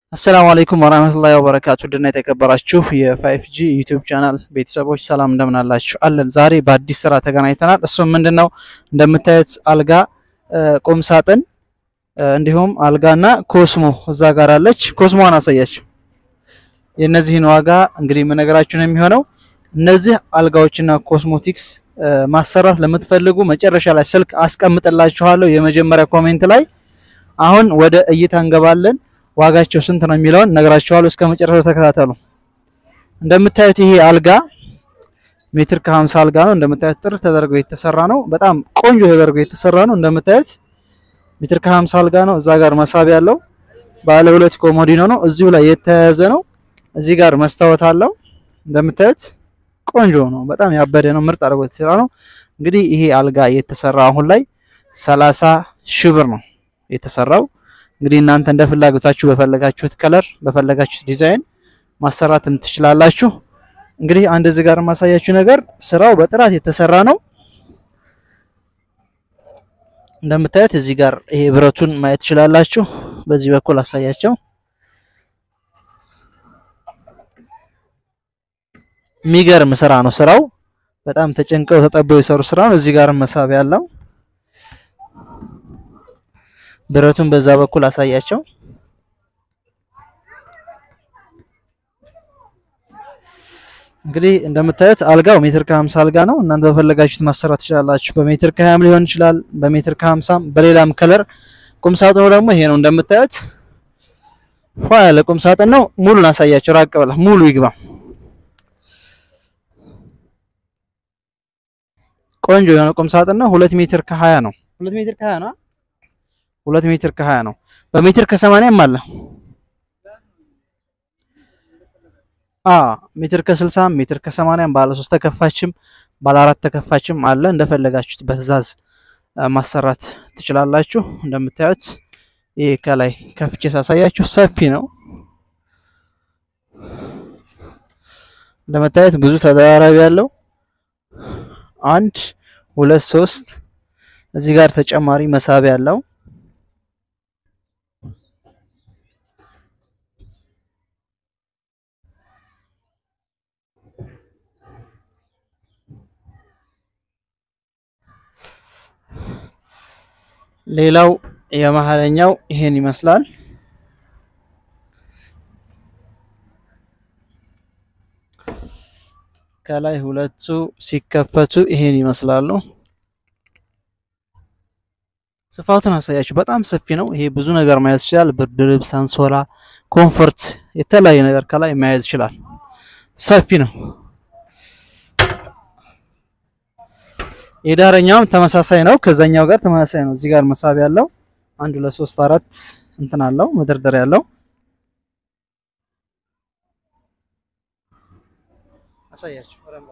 አሰላሙ አለይኩም ወራህመቱላሂ ወበረካቱ ድና የተከበራችሁ የፋይፍ ጂ ዩቲዩብ ቻናል ቤተሰቦች ሰላም እንደምን አላችሁ? አለን። ዛሬ በአዲስ ስራ ተገናኝተናል። እሱም ምንድነው እንደምታዩት አልጋ፣ ቁም ሳጥን እንዲሁም አልጋና ኮስሞ እዛ ጋር አለች። ኮስሞዋን አሳያችሁ። የእነዚህን ዋጋ እንግዲህ የምነግራችሁ ነው የሚሆነው። እነዚህ አልጋዎችና ኮስሞቲክስ ማሰራት ለምትፈልጉ መጨረሻ ላይ ስልክ አስቀምጥላችኋለሁ የመጀመሪያ ኮሜንት ላይ። አሁን ወደ እይታ እንገባለን። ዋጋቸው ስንት ነው የሚለውን ነግራችኋለሁ። እስከ መጨረሻው ተከታተሉ። እንደምታዩት ይሄ አልጋ ሜትር ከ50 አልጋ ነው። እንደምታዩት ጥር ተደርጎ የተሰራ ነው። በጣም ቆንጆ ተደርጎ የተሰራ ነው። እንደምታዩት ሜትር ከ50 አልጋ ነው። እዛ ጋር መሳቢያ አለው። ባለ ሁለት ኮሞዲኖ ነው። እዚሁ ላይ የተያያዘ ነው። እዚህ ጋር መስታወት አለው። እንደምታዩት ቆንጆ ነው። በጣም ያበደ ነው። ምርጥ አድርጎ የተሰራ ነው። እንግዲህ ይሄ አልጋ የተሰራ አሁን ላይ 30 ሺህ ብር ነው የተሰራው። እንግዲህ እናንተ እንደ ፍላጎታችሁ በፈለጋችሁት ከለር በፈለጋችሁት ዲዛይን ማሰራትም ትችላላችሁ። እንግዲህ አንድ እዚህ ጋር የማሳያችሁ ነገር ስራው በጥራት የተሰራ ነው። እንደምታዩት እዚህ ጋር ይሄ ብረቱን ማየት ትችላላችሁ። በዚህ በኩል አሳያቸው። የሚገርም ስራ ነው። ስራው በጣም ተጨንቀው ተጠበው የሰሩ ስራ ነው። እዚህ ጋር መሳቢያ አለው። ብረቱን በዛ በኩል አሳያቸው። እንግዲህ እንደምታዩት አልጋው ሜትር ከ50 አልጋ ነው። እናንተ በፈለጋችሁት ማሰራት ትችላላችሁ። በሜትር ከ20 ሊሆን ይችላል፣ በሜትር ከ50 በሌላም ከለር። ቁም ሳጥኑ ደግሞ ይሄ ነው። እንደምታዩት ፏ ያለ ቁም ሳጥን ነው። ሙሉን አሳያቸው። ራቅ ብላ ሙሉ ይግባ። ቆንጆ የሆነ ቁም ሳጥን ነው። ሁለት ሜትር ከ20 ነው። ሁለት ሜትር ከ20 ነው። ሁለት ሜትር ከ20 ነው። በሜትር ከ80ም አለ። አ ሜትር ከ60 ሜትር ከ80 ባለ 3 ተከፋችም ባለ 4 ተከፋችም አለ። እንደፈለጋችሁት በትዕዛዝ ማሰራት ትችላላችሁ። እንደምታዩት ይሄ ከላይ ከፍቼ ሳሳያችሁ ሰፊ ነው። እንደምታዩት ብዙ ተደራራቢ ያለው አንድ ሁለት ሶስት እዚህ ጋር ተጨማሪ መሳቢያ አለው። ሌላው የመሀለኛው ይሄን ይመስላል። ከላይ ሁለቱ ሲከፈቱ ይሄን ይመስላሉ። ስፋቱን አሳያችሁ። በጣም ሰፊ ነው። ይሄ ብዙ ነገር መያዝ ይችላል። ብርድ ልብስ፣ አንሶላ፣ ኮምፎርት፣ የተለያየ ነገር ከላይ መያዝ ይችላል። ሰፊ ነው። የዳረኛውም ተመሳሳይ ነው። ከዛኛው ጋር ተመሳሳይ ነው። እዚህ ጋር መሳቢያ ያለው አንድ ሁለት ሶስት አራት እንትን አለው መደርደሪያ ያለው አሳያችሁ።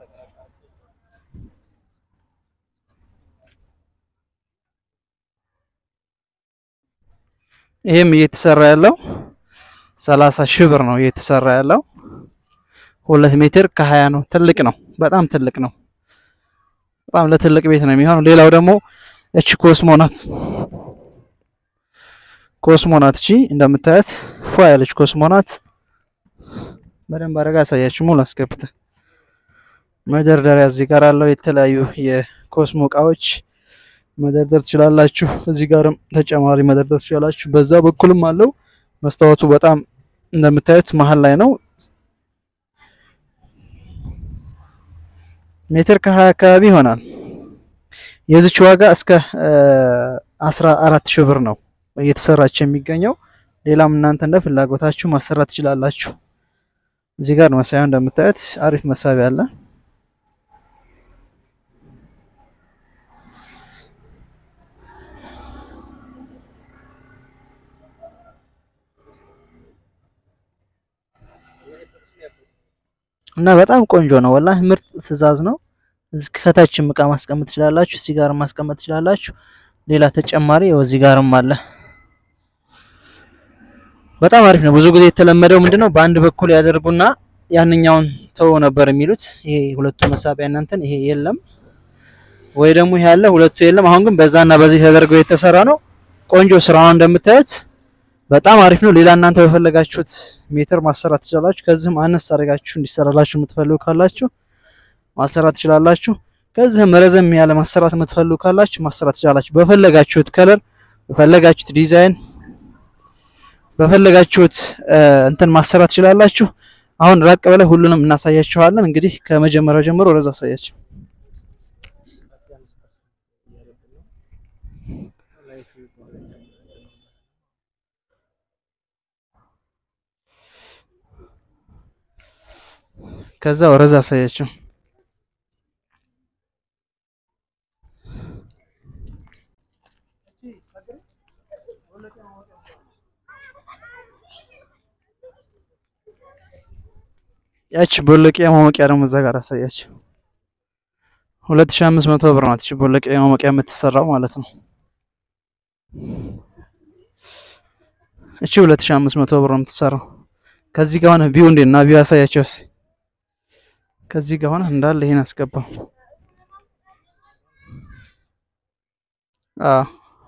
ይህም እየተሰራ ያለው ሰላሳ ሺህ ብር ነው እየተሰራ ያለው። ሁለት ሜትር ከሀያ ነው። ትልቅ ነው። በጣም ትልቅ ነው። በጣም ለትልቅ ቤት ነው የሚሆነው። ሌላው ደግሞ እቺ ኮስሞ ናት። ኮስሞ ናት። እቺ እንደምታያት ፏ ያለች ኮስሞ ናት። በደንብ አድርጋ ያሳያችሁ። ሙሉ አስገብተ መደርደሪያ እዚህ ጋር አለው። የተለያዩ የኮስሞ እቃዎች መደርደር ትችላላችሁ። እዚህ ጋርም ተጨማሪ መደርደር ትችላላችሁ። በዛ በኩልም አለው። መስታወቱ በጣም እንደምታዩት መሀል ላይ ነው። ሜትር ከሀያ አካባቢ ይሆናል። የዚች ዋጋ እስከ አስራ አራት ሺህ ብር ነው እየተሰራች የሚገኘው። ሌላም እናንተ እንደ ፍላጎታችሁ ማሰራት ትችላላችሁ። እዚህ ጋር መሳቢያ እንደምታዩት አሪፍ መሳቢያ አለ። እና በጣም ቆንጆ ነው። ወላሂ ምርጥ ትዕዛዝ ነው። ከታችም እቃ ማስቀመጥ ትችላላችሁ። እዚህ ጋር ማስቀመጥ ትችላላችሁ። ሌላ ተጨማሪ እዚህ ጋርም አለ። በጣም አሪፍ ነው። ብዙ ጊዜ የተለመደው ምንድነው በአንድ በኩል ያደርጉና ያንኛውን ተው ነበር የሚሉት። ይሄ ሁለቱ መሳቢያ እናንተን ይሄ የለም ወይ ደግሞ ይሄ ያለ ሁለቱ የለም። አሁን ግን በዛና በዚህ ተደርገው የተሰራ ነው። ቆንጆ ስራ ነው እንደምታዩት በጣም አሪፍ ነው። ሌላ እናንተ በፈለጋችሁት ሜትር ማሰራት ትችላላችሁ። ከዚህም አነስ አድርጋችሁ እንዲሰራላችሁ የምትፈልጉ ካላችሁ ማሰራት ትችላላችሁ። ከዚህም ረዘም ያለ ማሰራት የምትፈልጉ ካላችሁ ማሰራት ትችላላችሁ። በፈለጋችሁት ከለር፣ በፈለጋችሁት ዲዛይን፣ በፈለጋችሁት እንትን ማሰራት ትችላላችሁ። አሁን ራቅ በላይ ሁሉንም እናሳያችኋለን። እንግዲህ ከመጀመሪያው ጀምሮ ወደዛ አሳያችሁ። ከዛ ወረዛ አሳያችሁ። ያቺ ቦለቂያ ማሞቂያ ደግሞ እዛ ጋር አሳያችሁ። 2500 ብር ናት እቺ ቦለቂያ ማሞቂያ የምትሰራው ማለት ነው። እቺ 2500 ብር ነው የምትሰራው። ከዚህ ጋር ሆነ ቪው እንዴት እና ቪው ያሳያቸው እስኪ ከዚህ ጋር ሆነ እንዳለ ይሄን አስገባው። አዎ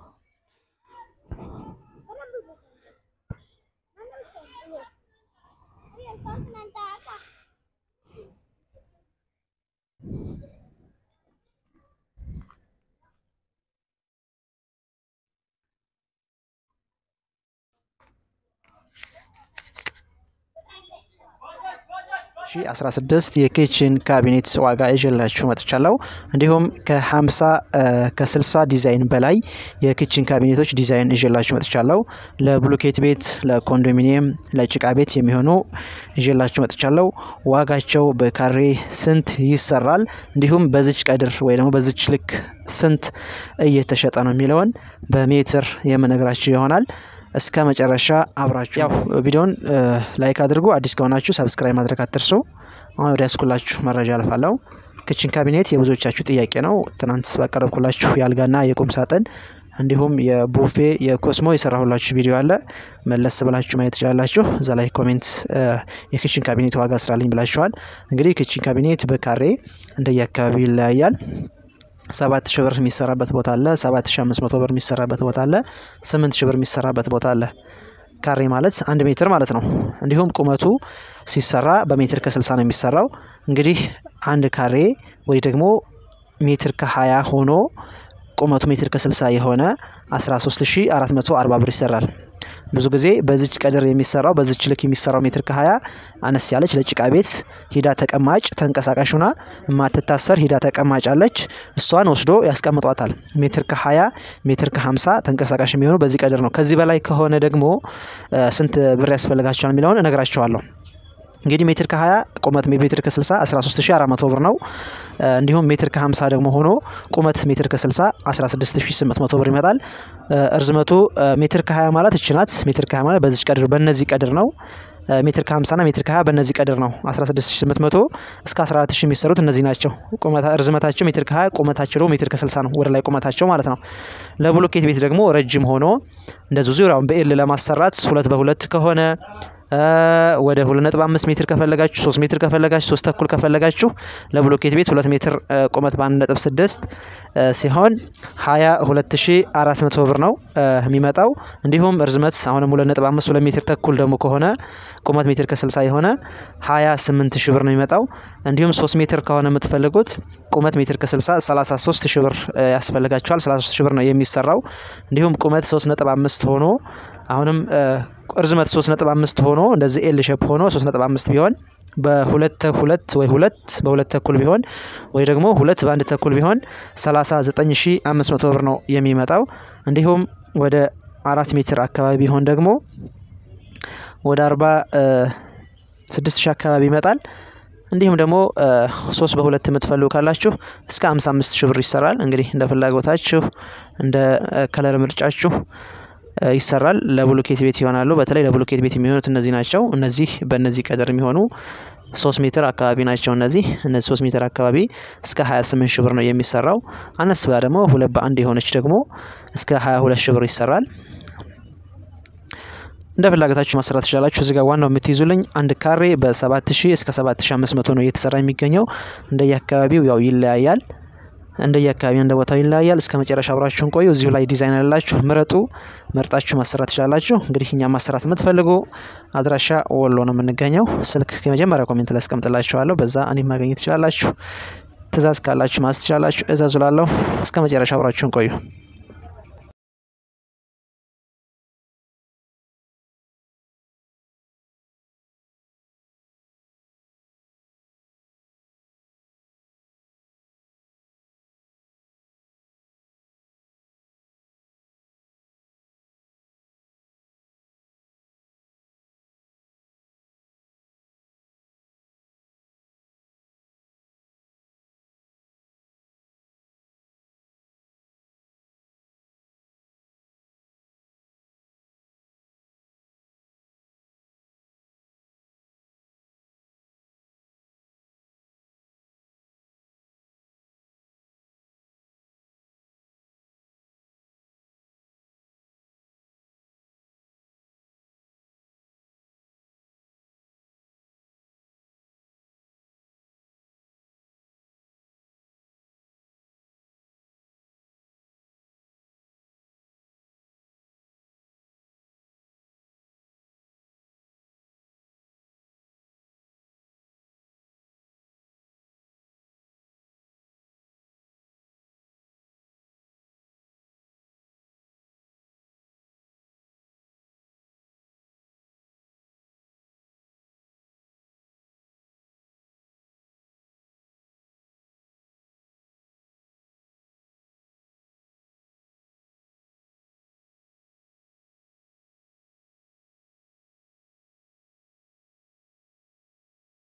ሺ 16 የኪችን ካቢኔት ዋጋ ይዤላችሁ መጥቻለሁ። እንዲሁም ከ50 ከ60 ዲዛይን በላይ የኪችን ካቢኔቶች ዲዛይን ይዤላችሁ መጥቻለሁ። ለብሎኬት ቤት፣ ለኮንዶሚኒየም፣ ለጭቃ ቤት የሚሆኑ ይዤላችሁ መጥቻለሁ። ዋጋቸው በካሬ ስንት ይሰራል፣ እንዲሁም በዚች ቀድር ወይ ደግሞ በዚች ልክ ስንት እየተሸጠ ነው የሚለውን በሜትር የምነግራችሁ ይሆናል። እስከ መጨረሻ አብራችሁ ያው ቪዲዮን ላይክ አድርጉ። አዲስ ከሆናችሁ ሰብስክራይብ ማድረግ አትርሱ። አሁን ወደ ያስኩላችሁ መረጃ አልፋለሁ። ክችን ካቢኔት የብዙዎቻችሁ ጥያቄ ነው። ትናንት ባቀረብኩላችሁ የአልጋና የቁም ሳጥን እንዲሁም የቡፌ የኮስሞ የሰራሁላችሁ ቪዲዮ አለ። መለስ ብላችሁ ማየት ትችላላችሁ። እዛ ላይ ኮሜንት የክችን ካቢኔት ዋጋ ስራልኝ ብላችኋል። እንግዲህ ክችን ካቢኔት በካሬ እንደየአካባቢው ይለያያል። ሰባት ሺህ ብር የሚሰራበት ቦታ አለ። ሰባት ሺህ አምስት መቶ ብር የሚሰራበት ቦታ አለ። ስምንት ሺህ ብር የሚሰራበት ቦታ አለ። ካሬ ማለት አንድ ሜትር ማለት ነው። እንዲሁም ቁመቱ ሲሰራ በሜትር ከስልሳ ነው የሚሰራው። እንግዲህ አንድ ካሬ ወይ ደግሞ ሜትር ከሀያ ሆኖ ቁመቱ ሜትር ከስልሳ የሆነ 13440 ብር ይሰራል። ብዙ ጊዜ በዚች ቀድር የሚሰራው በዚች ልክ የሚሰራው ሜትር ከ20 አነስ ያለች ለጭቃ ቤት ሂዳ ተቀማጭ ተንቀሳቃሽ ሁና የማትታሰር ሂዳ ተቀማጭ አለች። እሷን ወስዶ ያስቀምጧታል። ሜትር ከ20 ሜትር ከ50 ተንቀሳቃሽ የሚሆኑ በዚህ ቀድር ነው። ከዚህ በላይ ከሆነ ደግሞ ስንት ብር ያስፈልጋቸዋል የሚለውን እነግራቸዋለሁ። እንግዲህ ሜትር ከ20 ቁመት ሜትር ከ60 13400 ብር ነው። እንዲሁም ሜትር ከ50 ደግሞ ሆኖ ቁመት ሜትር ከ60 16800 ብር ይመጣል። እርዝመቱ ሜትር ከ20 ማለት እች ናት። ሜትር ከ20 ማለት በዚች ቀድር በእነዚህ ቀድር ነው። ሜትር ከ50 ና ሜትር ከ20 በእነዚህ ቀድር ነው። 16800 እስከ 14000 የሚሰሩት እነዚህ ናቸው። እርዝመታቸው ሜትር ከ20 ቁመታቸው ደግሞ ሜትር ከ60 ነው። ወደ ላይ ቁመታቸው ማለት ነው። ለብሎኬት ቤት ደግሞ ረጅም ሆኖ እንደዚሁ ዙሪያውን በኤል ለማሰራት ሁለት በሁለት ከሆነ ወደ 2.5 ሜትር ከፈለጋችሁ 3 ሜትር ከፈለጋችሁ 3 ተኩል ከፈለጋችሁ ለብሎኬት ቤት 2 ሜትር ቁመት በ1.6 ሲሆን 22400 ብር ነው የሚመጣው። እንዲሁም እርዝመት አሁንም 2.5 2 ሜትር ተኩል ደግሞ ከሆነ ቁመት ሜትር ከ60 የሆነ 28 ሺህ ብር ነው የሚመጣው። እንዲሁም 3 ሜትር ከሆነ የምትፈልጉት ቁመት ሜትር ከ60 33 ሺህ ብር ያስፈልጋችኋል። 33 ሺህ ብር ነው የሚሰራው። እንዲሁም ቁመት 3.5 ሆኖ አሁንም እርዝመት 3.5 ሆኖ እንደዚህ ኤል ሼፕ ሆኖ 3.5 ቢሆን በሁለት ሁለት ወይ ሁለት በሁለት ተኩል ቢሆን ወይ ደግሞ ሁለት በአንድ ተኩል ቢሆን 39500 ብር ነው የሚመጣው። እንዲሁም ወደ አራት ሜትር አካባቢ ቢሆን ደግሞ ወደ 46 ሺህ አካባቢ ይመጣል። እንዲሁም ደግሞ ሶስት በሁለት የምትፈልጉ ካላችሁ እስከ 55 ሺህ ብር ይሰራል። እንግዲህ እንደ ፍላጎታችሁ እንደ ከለር ምርጫችሁ ይሰራል። ለብሎኬት ቤት ይሆናሉ። በተለይ ለብሎኬት ቤት የሚሆኑት እነዚህ ናቸው። እነዚህ በእነዚህ ቀደር የሚሆኑ ሶስት ሜትር አካባቢ ናቸው። እነዚህ እነዚህ ሶስት ሜትር አካባቢ እስከ 28 ሺህ ብር ነው የሚሰራው። አነስ ብላ ደግሞ ሁለት በአንድ የሆነች ደግሞ እስከ 22 ሺህ ብር ይሰራል። እንደ ፍላጎታችሁ ማሰራት ትችላላችሁ። እዚህ ጋር ዋናው የምትይዙልኝ አንድ ካሬ በ7000 እስከ 7500 ነው እየተሰራ የሚገኘው። እንደየ አካባቢው ያው ይለያያል። እንደየ አካባቢ እንደ ቦታው ይለያያል። እስከ መጨረሻ አብራችሁን ቆዩ። እዚሁ ላይ ዲዛይን ያላችሁ ምረጡ፣ መርጣችሁ ማሰራት ትችላላችሁ። እንግዲህ እኛ ማሰራት የምትፈልጉ አድራሻ ወሎ ነው የምንገኘው። ስልክ የመጀመሪያ ኮሜንት ላይ አስቀምጥላችኋለሁ። በዛ እኔም ማግኘት ትችላላችሁ። ትእዛዝ ካላችሁ ማዝ ትችላላችሁ። እዘዙ ላለሁ እስከ መጨረሻ አብራችሁን ቆዩ።